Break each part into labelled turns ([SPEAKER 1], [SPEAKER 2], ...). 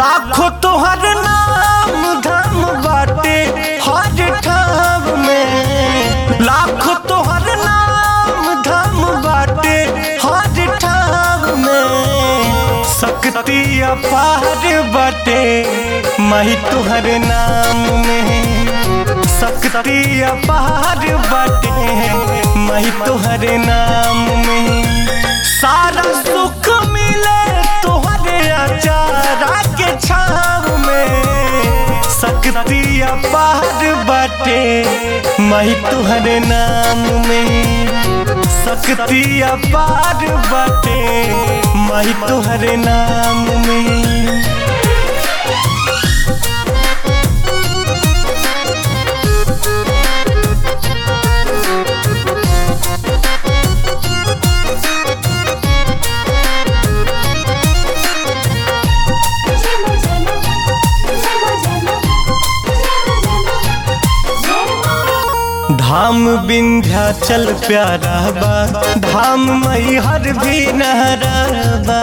[SPEAKER 1] लाखों तोहर नाम धाम बाटे हर ठाव में लाखों तोहर नाम धाम बाटे हर ठाव में शक्ति अपार बाटे माही तोहर नाम में शक्ति अपार बाटे माही तोहर नाम में सारा सुख मिले तोहरे अचारा के छाव में शक्ति अपार बाटे माही तोहरे नाम में शक्ति अपार बाटे माही तोहरे नाम में
[SPEAKER 2] Jema jema jema jema jema jema
[SPEAKER 1] धाम विंध्याचल प्यारा बा धाम मई हर भी नहरा बा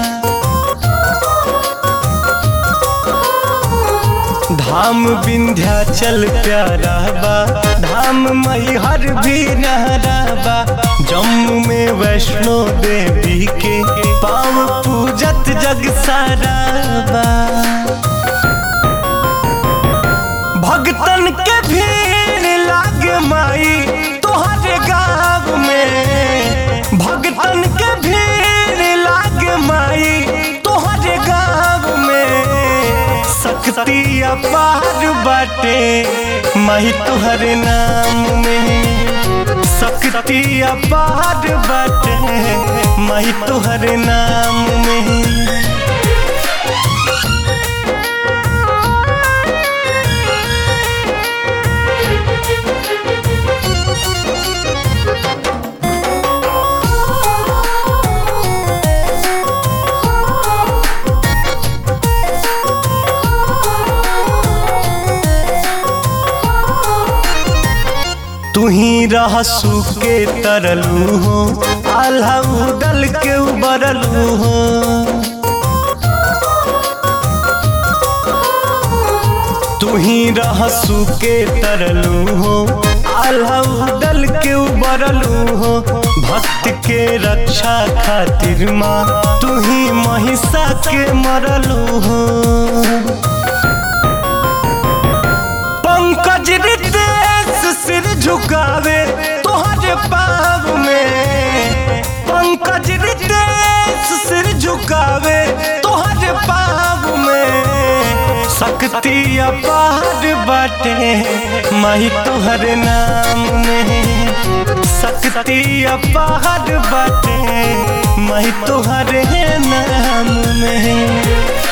[SPEAKER 1] धाम विंध्याचल प्यारा बा धाम मई हर भी नहरा बा जम्मू में वैष्णो देवी के पाव पूजत जग सारा बा भगतन के भीड़ लागे माई तोहरे गाँव में भगतन के भीड़ लागे माई तोहरे गाँव में शक्ति अपार बाटे माई तोहरे नाम में शक्ति अपार बाटे माई तोहरे नाम में तू ही रहसू के तरलू हो आल्हा उदल के उबरलू हो तू ही रहसू के तरलू हो आल्हा उदल के उबरलू हो भक्त के रक्षा खातिर माँ तू ही महिषा के मरलू हो पंकज रितेश सिर झुकावे तोहरे पाव में पंकज रितेश सिर झुकावे तोहरे पाव में शक्ति अपार बाटे माही तोहरे नाम में शक्ति अपार बाटे माही तोहरे नाम में